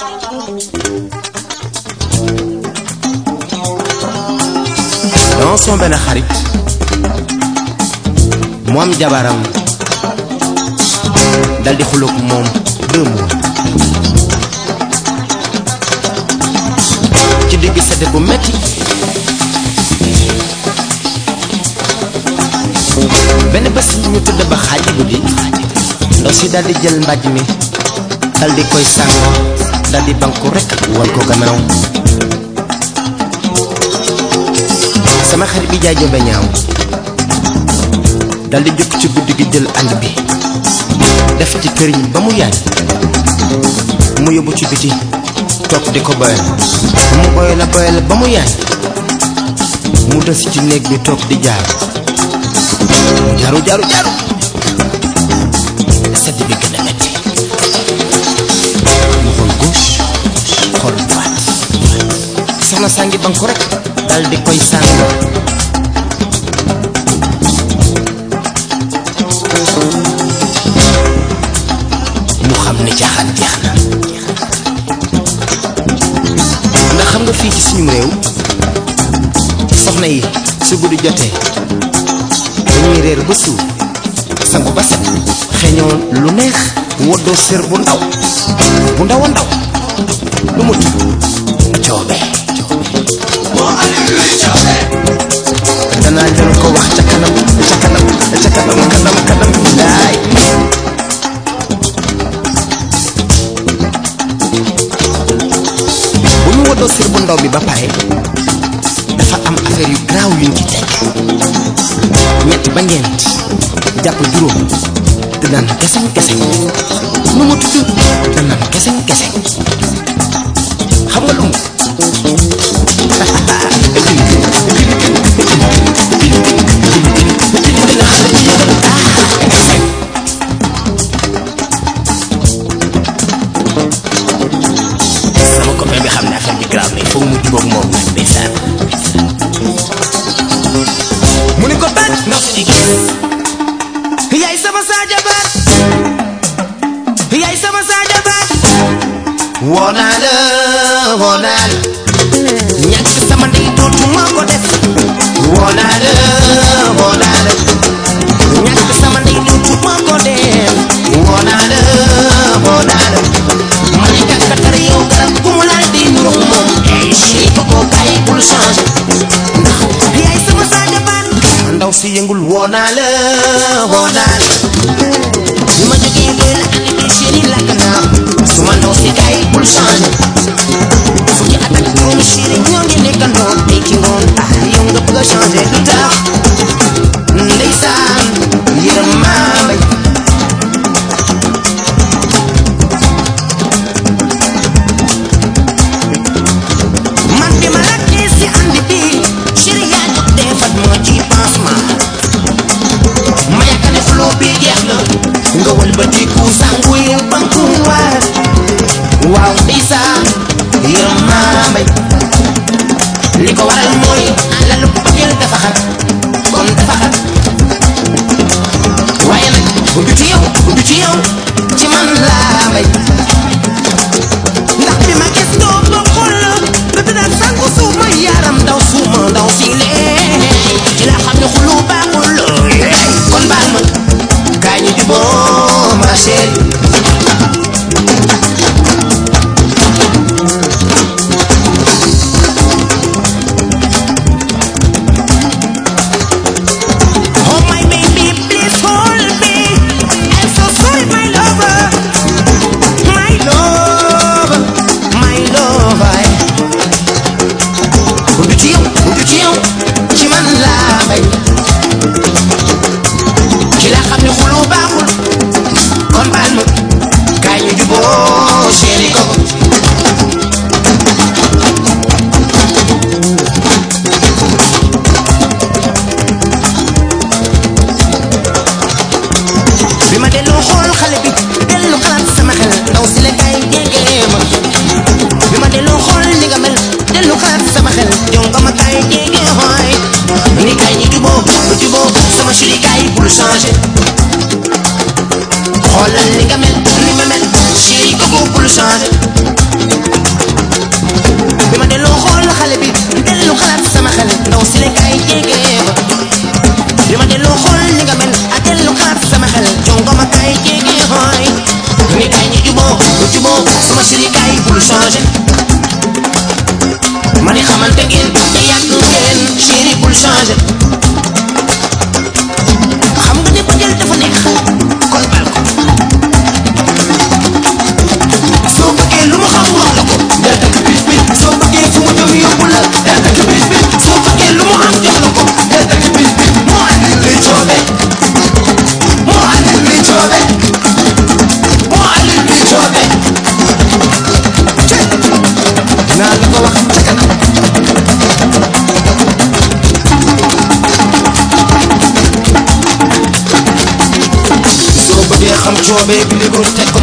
dama sama benn xarit mu am jabaram dal di xuloog moom deux mois ci digg sedd bu metti benn bés ñu tëdd ba xaaji guddi ndaw si dal di jël mbàjj mi dal di koy sàngoo dal di banku rekk wal ko gannaaw sama xarit bi jaay jombe ñaaw dal di jóg ci guddi gi jël ànd bi def ci këriñ ba mu yaay mu yóbbu ci biti toog di ko boyal mu boyal a boyal ba mu yaay mu des ci néeg bi toog di jaar mu jaaru jaaru jaaru sedd bi gën a metti mu xool gauche xool droite soxna saa ngi banku rek dal di koy sàng mu xam ne caaxaan jeex na ndax xam nga fii ci suñu réew soxna yi su guddi jotee dañuy réer ba suuf sangu ba set xeeñoo lu neex woddoo sér bu ndaw bu ndaw a ndaw lu mu tudd coobe danaa leen ko wax ca kanam ca kanam ca kanam kanam kanam laay bu ñu woddoo sér bu ndaw bi ba pare dafa am affaire yu garaaw yuñ ci teg ñett ba ñeent jàpp juróom te naan geseŋ geseŋ nu mu tudd da naan geseŋ geseŋ xam nga lu mu sama copain bi xam ne affaire bi grave mais foog mu jubóog moom nag ndeysaan mu ne ko baat ndaw si di gis yaay sama saaja baat yaay sama saaja baat woo naa la woo naa la ñàkk sama ndey dootuma ko def woo naa la woo naa la ñàkk sama ndey dootuma ko def woo naa la woo naa la ma ne kàkkatar yow garab gu mu laal di nuru moom ay chéri ko ko bàyyi bul changé ndax yaay sama saaja baat ndaw si yëngul woo naa la woo naa la bi ma jógee ba la andi bi chéri lakk naa su ma ndaw si kay bul changé fukki at ak juróomi chéri ñoo ngi nekkandoo tey ci ngoon ah yow nga bëgg a changé lu tax ndeysaan yërëm maa mbay man bi ma lakkee si andi bi chéri yaa jóg defat moo ci pansement ma yaakaar ne flow bi jeex na nga wëlbatiku sangu yu banku waat waaw ndeysaan yërëm maa mbay li ko waral mooy alalu bëggeel dafa xat kon dafa xat waaye nag du ci yow du ci yow ci man laa mbay ndax bi ma gis doo ba xool la nga tëddaat sangu suuf ma yaram daw suuma daw si lee ci la xam ne xulu baaxul kon baal ma kaa ñu juboo ma chérie bul changé ma ni xamante ngeen te yàgg ngeen chéri bul changé xam nga ne bëggeel dafa neex kon bal ko soo bëggee lu mu xam wax la ko del dëkk bis bi soo bëggee fu mu jëm yóbbu la del dëkk bis bi soo bëggee lu mu am jox la ko del dëkk bis bi moo andi luy coobe moo andi luy coobe moo andi luy coobe naa la ko wax ca kanam soo bëggee xam coobe bi li ko teg ko